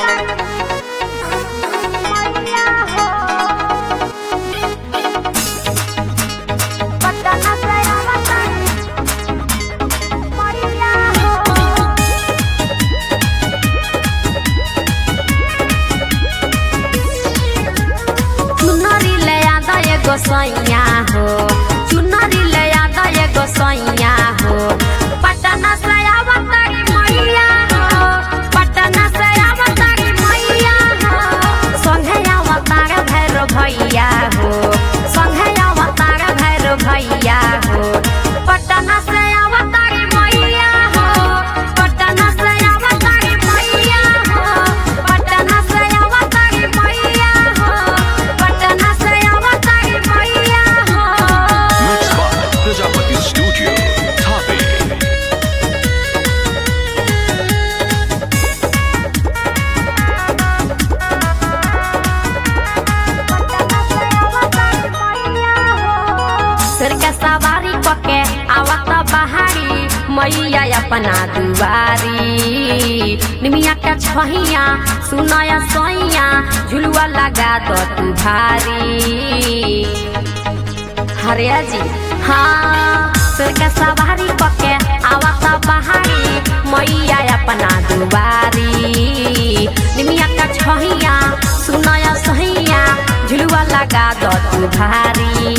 चुनरी ले आदा एगो सैया हो चुनरी ले आदा एगो सैया हो पटना से आवतारी मैया हो पटना से आवतारी मैया हो संघे अवतार भैरो भैया हो संघे अवतार भैरो भैया हो पटना से अवतारी मैया हो पटना से अवतारी मैया हो पटना से अवतारी मैया हो पटना से अवतारी मैया हो Mixed by Prajapati Studio, Tape. सिर के सवारी पके आवत बहारी मैया अपना दुआरी निमिया के छहिया सुनया सोइया झुलुआ लगा दो तू भारी हरिया जी हाँ सिर के सवारी पके आवत बहारी मैया अपना दुआरी निमिया के छहिया सुनया सोहिया झुलुआ लगा दो तू भारी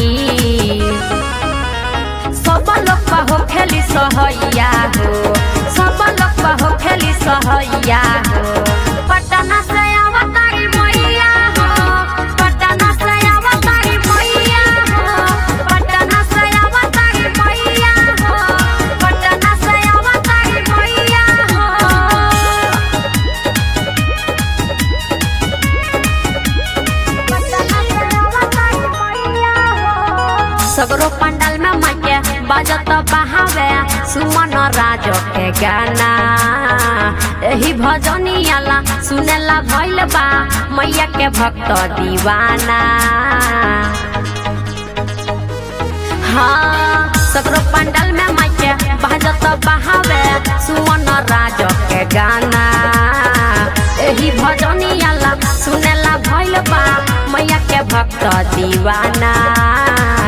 सब लोग हो खेली सहैया हो सब लोग हो खेली सहैया हो पटना से अवतारी मैया हो पटना से अवतारी मैया हो पटना से अवतारी मैया हो पटना से अवतारी मैया हो सगरो पंडाल में माइके बजत बहावे सुमन राज के गाना एही भजनियाला सुनेला भइल बा मैया के भक्त दीवाना हाँ सगरो पंडाल में माइके बजत बहावे सुमन राज के गाना एही भजनियाला सुनेला भइल बा मैया के भक्त दीवाना